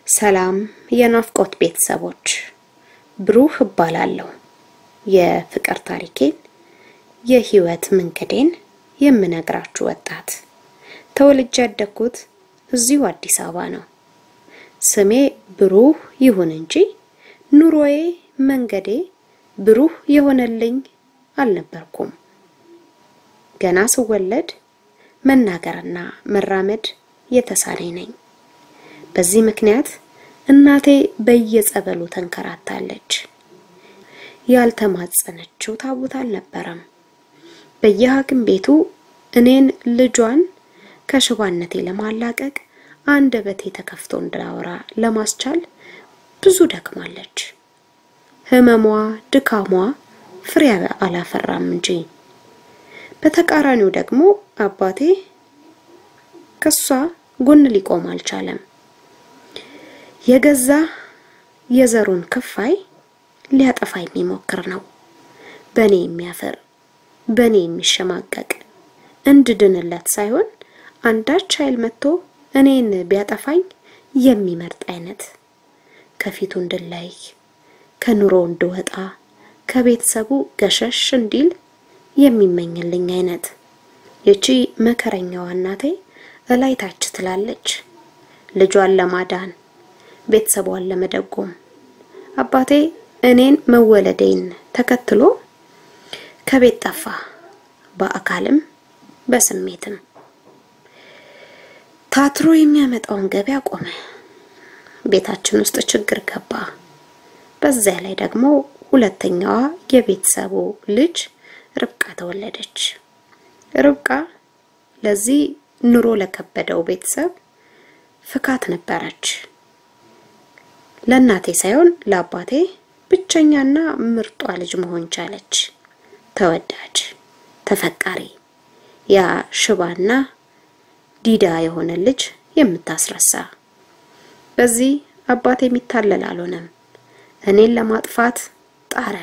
ሰላም የናፍቆት ቤተሰቦች፣ ብሩህ እባላለሁ። የፍቅር ታሪኬን የህይወት መንገዴን የምነግራችሁ ወጣት። ተወልጄ ያደግኩት እዚሁ አዲስ አበባ ነው። ስሜ ብሩህ ይሁን እንጂ ኑሮዬ፣ መንገዴ ብሩህ የሆነልኝ አልነበርኩም። ገና ስወለድ መናገርና መራመድ የተሳነኝ ነኝ። በዚህ ምክንያት እናቴ በየጸበሉ ተንከራታለች። ያልተማጸነችው ታቦት አልነበረም። በየሐኪም ቤቱ እኔን ልጇን ከሽባነቴ ለማላቀቅ አንደበቴ ተከፍቶ እንዳወራ ለማስቻል ብዙ ደክማለች። ህመሟ፣ ድካሟ ፍሬ አላፈራም እንጂ። በተቃራኒው ደግሞ አባቴ ከሷ ጎን ሊቆም አልቻለም። የገዛ የዘሩን ክፋይ ሊያጠፋ የሚሞክር ነው። በኔ የሚያፈር በኔ የሚሸማቀቅ እንድድንለት ሳይሆን አንዳች ኃይል መጥቶ እኔን ቢያጠፋኝ የሚመርጥ አይነት ከፊቱ እንድላይ ከኑሮ እንድወጣ ከቤተሰቡ ገሸሽ እንዲል የሚመኝልኝ አይነት። ይቺ መከረኛዋ እናቴ እላይ ታች ትላለች ልጇን ለማዳን ቤተሰቧን ለመደጎም። አባቴ እኔን መወለዴን ተከትሎ ከቤት ጠፋ፣ በአካልም በስሜትም። ታትሮ የሚያመጣውን ገቢ አቆመ። ቤታችን ውስጥ ችግር ገባ። በዚያ ላይ ደግሞ ሁለተኛዋ የቤተሰቡ ልጅ ርብቃ ተወለደች። ርብቃ ለዚህ ኑሮ ለከበደው ቤተሰብ ፍካት ነበረች። ለእናቴ ሳይሆን ለአባቴ ብቸኛና ምርጧ ልጅ መሆን ቻለች። ተወዳጅ፣ ተፈቃሪ፣ ያ ሽባና ዲዳ የሆነ ልጅ የምታስረሳ። በዚህ አባቴ የሚታለል አልሆነም። እኔን ለማጥፋት ጣረ።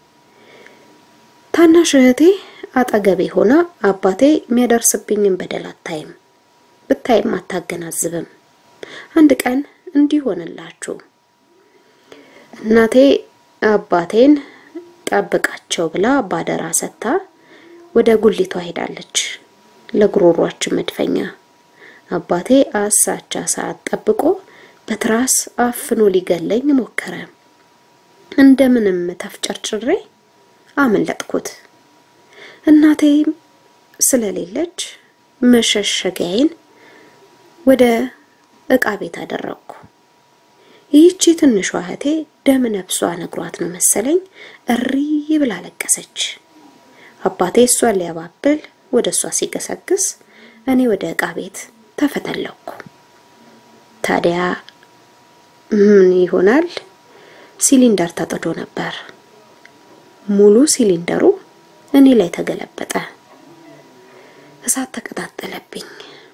ታናሽ እህቴ አጠገቤ ሆና አባቴ የሚያደርስብኝን በደል አታይም፣ ብታይም አታገናዝብም። አንድ ቀን እንዲህ ሆነላችሁ። እናቴ አባቴን ጠብቃቸው ብላ ባደራ ሰጥታ ወደ ጉሊቷ ሄዳለች፣ ለጉሮሯችን መድፈኛ። አባቴ አሳቻ ሰዓት ጠብቆ በትራስ አፍኖ ሊገለኝ ሞከረ። እንደምንም ተፍጨርጭሬ አመለጥኩት። እናቴም ስለሌለች መሸሸጊያዬን ወደ እቃ ቤት አደረግኩ። ይህቺ ትንሿ እህቴ ደም ነፍሷ ነግሯት ነው መሰለኝ እሪ ብላ ለቀሰች። አባቴ እሷን ሊያባብል ወደ እሷ ሲገሰግስ እኔ ወደ እቃ ቤት ተፈተለኩ። ታዲያ ምን ይሆናል? ሲሊንደር ተጥዶ ነበር። ሙሉ ሲሊንደሩ እኔ ላይ ተገለበጠ። እሳት ተቀጣጠለብኝ።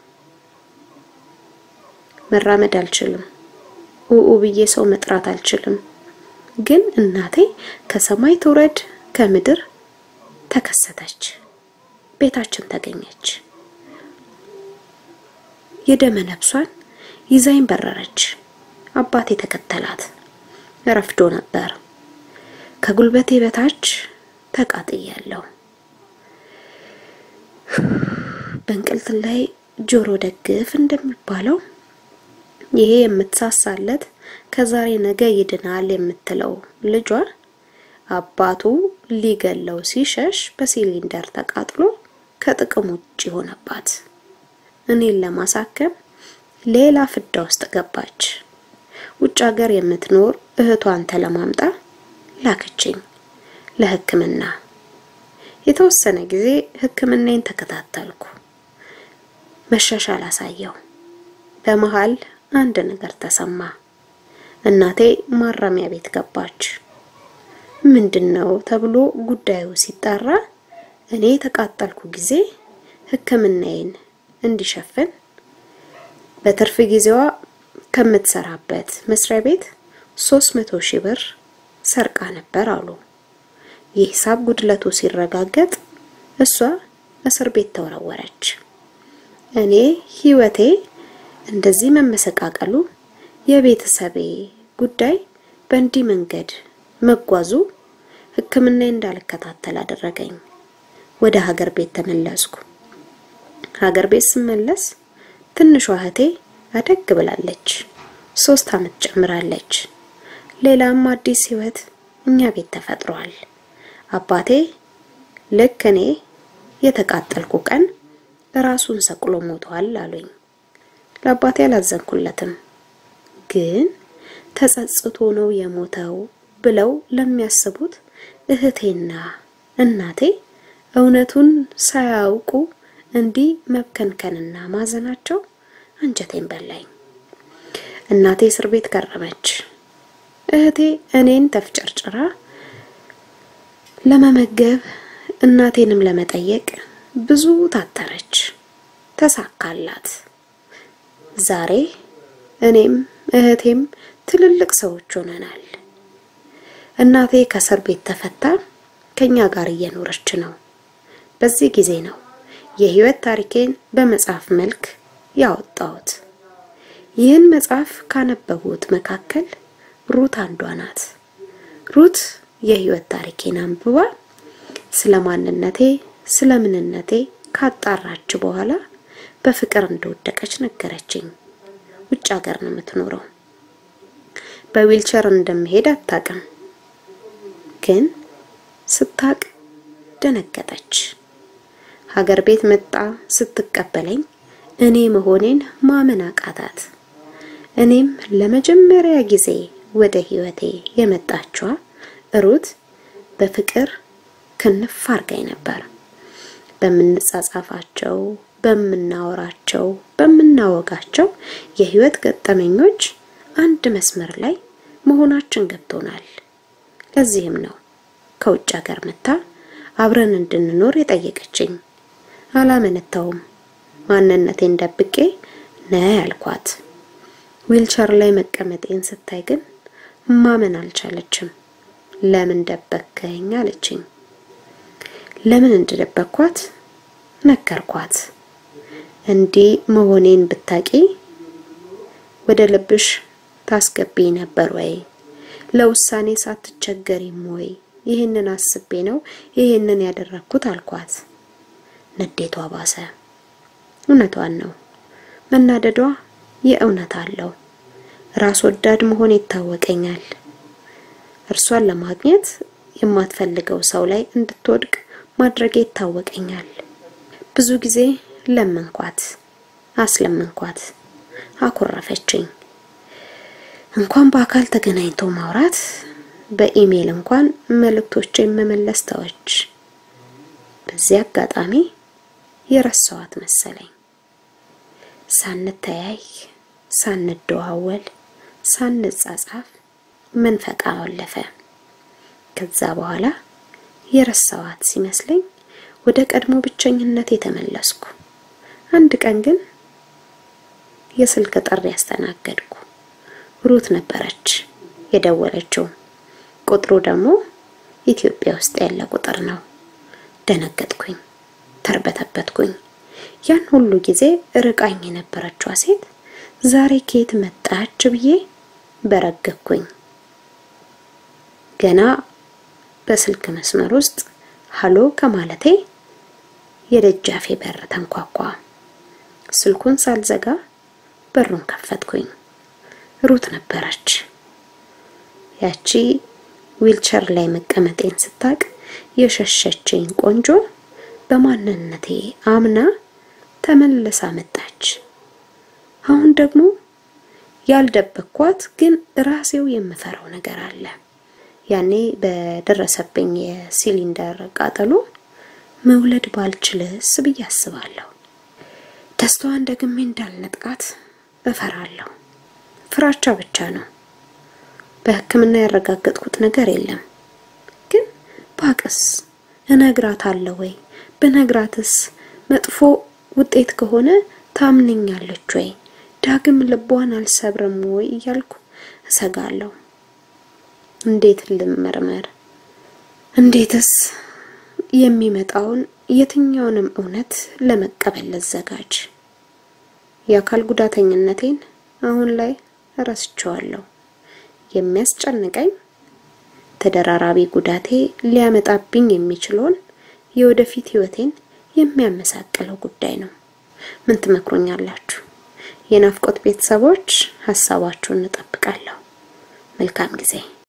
መራመድ አልችልም። ኡኡ ብዬ ሰው መጥራት አልችልም። ግን እናቴ ከሰማይ ትውረድ ከምድር ተከሰተች፣ ቤታችን ተገኘች። የደመ ነፍሷን ይዛኝ በረረች። አባቴ ተከተላት። ረፍዶ ነበር። ከጉልበቴ በታች ተቃጥያለሁ። በእንቅልት ላይ ጆሮ ደግፍ እንደሚባለው ይሄ የምትሳሳለት ከዛሬ ነገ ይድናል የምትለው ልጇ አባቱ ሊገለው ሲሸሽ በሲሊንደር ተቃጥሎ ከጥቅም ውጭ ሆነባት። እኔን ለማሳከም ሌላ ፍዳ ውስጥ ገባች። ውጭ ሀገር የምትኖር እህቷን ተለማምጣ ላከችኝ ለሕክምና። የተወሰነ ጊዜ ሕክምናዬን ተከታተልኩ። መሻሻል አሳየው። በመሃል አንድ ነገር ተሰማ። እናቴ ማረሚያ ቤት ገባች። ምንድነው ተብሎ ጉዳዩ ሲጣራ እኔ የተቃጠልኩ ጊዜ ሕክምናዬን እንዲሸፍን በትርፍ ጊዜዋ ከምትሰራበት መስሪያ ቤት 300 ሺህ ብር ሰርቃ ነበር አሉ። የሂሳብ ጉድለቱ ሲረጋገጥ እሷ እስር ቤት ተወረወረች። እኔ ህይወቴ እንደዚህ መመሰቃቀሉ የቤተሰቤ ጉዳይ በእንዲህ መንገድ መጓዙ ሕክምና እንዳልከታተል አደረገኝ። ወደ ሀገር ቤት ተመለስኩ። ሀገር ቤት ስመለስ ትንሿ እህቴ አደግ ብላለች። ሶስት አመት ጨምራለች። ሌላም አዲስ ህይወት እኛ ቤት ተፈጥሯል። አባቴ ልክ እኔ የተቃጠልኩ ቀን ራሱን ሰቅሎ ሞቷል አሉኝ። ለአባቴ አላዘንኩለትም፣ ግን ተጸጽቶ ነው የሞተው ብለው ለሚያስቡት እህቴና እናቴ እውነቱን ሳያውቁ እንዲህ መብከንከንና ማዘናቸው አንጀቴን በላኝ። እናቴ እስር ቤት ከረመች። እህቴ እኔን ተፍጨርጭራ ለመመገብ እናቴንም ለመጠየቅ ብዙ ታተረች። ተሳካላት። ዛሬ እኔም እህቴም ትልልቅ ሰዎች ሆነናል። እናቴ ከእስር ቤት ተፈታ ከኛ ጋር እየኖረች ነው። በዚህ ጊዜ ነው የህይወት ታሪኬን በመጽሐፍ መልክ ያወጣሁት። ይህን መጽሐፍ ካነበቡት መካከል ሩት አንዷ ናት። ሩት የህይወት ታሪኬን አንብባ ስለ ማንነቴ፣ ስለ ምንነቴ ካጣራች በኋላ በፍቅር እንደወደቀች ነገረችኝ። ውጭ ሀገር ነው የምትኖረው። በዊልቸር እንደምሄድ አታውቅም፣ ግን ስታቅ ደነገጠች። ሀገር ቤት መጣ ስትቀበለኝ እኔ መሆኔን ማመን አቃታት። እኔም ለመጀመሪያ ጊዜ ወደ ህይወቴ የመጣችዋ ሩት በፍቅር ክንፍ አርጋኝ ነበር። በምንጻጻፋቸው፣ በምናወራቸው፣ በምናወጋቸው የህይወት ገጠመኞች አንድ መስመር ላይ መሆናችን ገብቶናል። ለዚህም ነው ከውጭ ሀገር መታ አብረን እንድንኖር የጠየቀችኝ። አላመነታውም። ማንነቴን ደብቄ ነ ያልኳት። ዊልቸር ላይ መቀመጤን ስታይ ግን ማመን አልቻለችም። ለምን ደበከኝ አለችኝ። ለምን እንደደበኳት ነገርኳት። እንዲህ መሆኔን ብታቂ ወደ ልብሽ ታስገቢ ነበር ወይ? ለውሳኔ ሳትቸገሪም ወይ? ይህንን አስቤ ነው ይህንን ያደረኩት አልኳት። ንዴቷ ባሰ። እውነቷን ነው። መናደዷ የእውነት አለው። ራስ ወዳድ መሆን ይታወቀኛል። እርሷን ለማግኘት የማትፈልገው ሰው ላይ እንድትወድቅ ማድረግ ይታወቀኛል። ብዙ ጊዜ ለመንኳት፣ አስለመንኳት፣ አኮረፈችኝ። እንኳን በአካል ተገናኝቶ ማውራት በኢሜል እንኳን መልእክቶችን መመለስ ተወች። በዚህ አጋጣሚ የረሳዋት መሰለኝ። ሳንተያይ፣ ሳንደዋወል፣ ሳንጻጻፍ መንፈቃ አለፈ። ከዛ በኋላ የረሳዋት ሲመስለኝ ወደ ቀድሞ ብቸኝነት የተመለስኩ። አንድ ቀን ግን የስልክ ጥሪ ያስተናገድኩ። ሩት ነበረች የደወለችው። ቁጥሩ ደግሞ ኢትዮጵያ ውስጥ ያለ ቁጥር ነው። ደነገጥኩኝ፣ ተርበተበትኩኝ። ያን ሁሉ ጊዜ ርቃኝ የነበረችዋ ሴት ዛሬ ከየት መጣች ብዬ በረገኩኝ። ገና በስልክ መስመር ውስጥ ሀሎ ከማለቴ የደጃፌ በር ተንኳኳ። ስልኩን ሳልዘጋ በሩን ከፈትኩኝ። ሩት ነበረች። ያቺ ዊልቸር ላይ መቀመጤን ስታቅ የሸሸችኝ ቆንጆ በማንነቴ አምና ተመልሳ መጣች። አሁን ደግሞ ያልደበኳት ግን ራሴው የምፈራው ነገር አለ። ያኔ በደረሰብኝ የሲሊንደር ቃጠሎ መውለድ ባልችልስ ብዬ አስባለሁ። ደስታዋን ደግሜ እንዳልነጥቃት እፈራለሁ። ፍራቻ ብቻ ነው። በሕክምና ያረጋገጥኩት ነገር የለም። ግን ባቅስ እነግራታለሁ ወይ? ብነግራትስ መጥፎ ውጤት ከሆነ ታምነኛለች ወይ? ዳግም ልቧን አልሰብርም ወይ እያልኩ እሰጋለሁ። እንዴት ልመርመር? እንዴትስ የሚመጣውን የትኛውንም እውነት ለመቀበል ልዘጋጅ? የአካል ጉዳተኝነቴን አሁን ላይ እረስቸዋለሁ። የሚያስጨንቀኝ ተደራራቢ ጉዳቴ ሊያመጣብኝ የሚችለውን የወደፊት ህይወቴን የሚያመሳቅለው ጉዳይ ነው። ምን ትመክሩኛላችሁ? የናፍቆት ቤተሰቦች ሀሳባችሁን እንጠብቃለሁ። መልካም ጊዜ